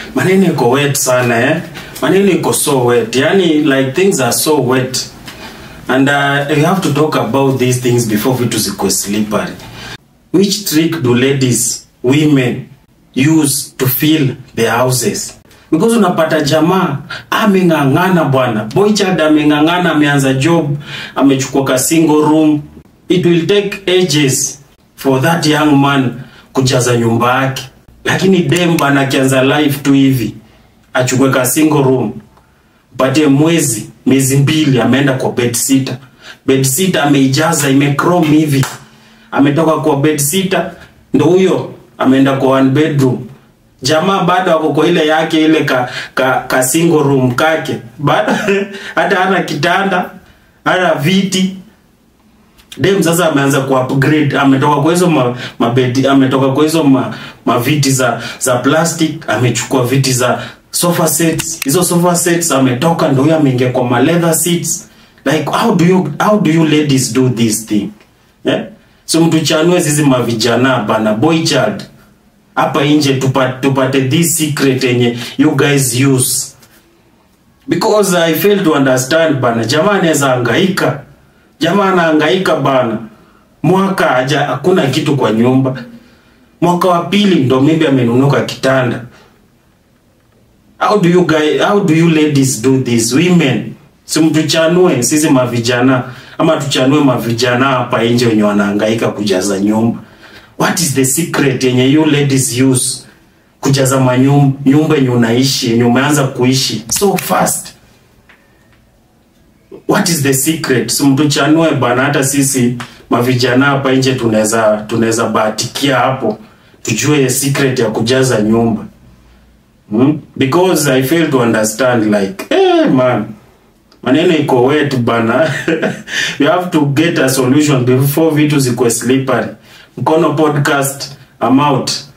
maneno iko wet sana eh maneno iko so wet yani like things are so wet and uh, we have to talk about these things before vitu zikuwe slippery which trick do ladies women use to fill their houses because unapata jamaa ameng'ang'ana bwana boychad ameng'ang'ana ameanza job amechukua ka single room it will take ages for that young man kujaza nyumba yake lakini dem bana akianza life tu hivi achukue ka single room patie mwezi miezi mbili ameenda kwa bed sitter bed sitter ameijaza imechrome hivi ametoka kwa bed sitter ndo huyo ameenda kwa one bedroom jamaa bado ako kwa ile yake ile ka, ka, ka single room kake bado hata hana kitanda hana viti dem sasa ameanza ku upgrade ametoka kwa hizo ma, mabedi ametoka kwa hizo ma, maviti za za plastic amechukua viti za sofa sets hizo sofa sets ametoka ndo huyo ameingia kwa ma leather seats like how do you how do you ladies do this thing yeah? so mtu chanue sisi mavijana bana boy child hapa nje tupate, tupate this secret yenye you guys use because i fail to understand bana jamaa anaweza hangaika jamaa anahangaika bana mwaka haja hakuna kitu kwa nyumba mwaka wa pili ndo maybe amenunuka kitanda how do you guys, how do you ladies do this women si mtuchanue sisi mavijana ama tuchanue mavijana hapa nje wenye wanahangaika kujaza nyumba what is the secret yenye you ladies use kujaza manyumba nyumba yenye unaishi yenye umeanza kuishi so fast what is the secret si mtuchanue bana hata sisi mavijana hapa nje tunaweza tunaweza bahatikia hapo tujue secret ya kujaza nyumba hmm? because i fail to understand like hey, man maneno iko wet bana you have to get a solution before vitu zikuwe slippery mkono podcast I'm out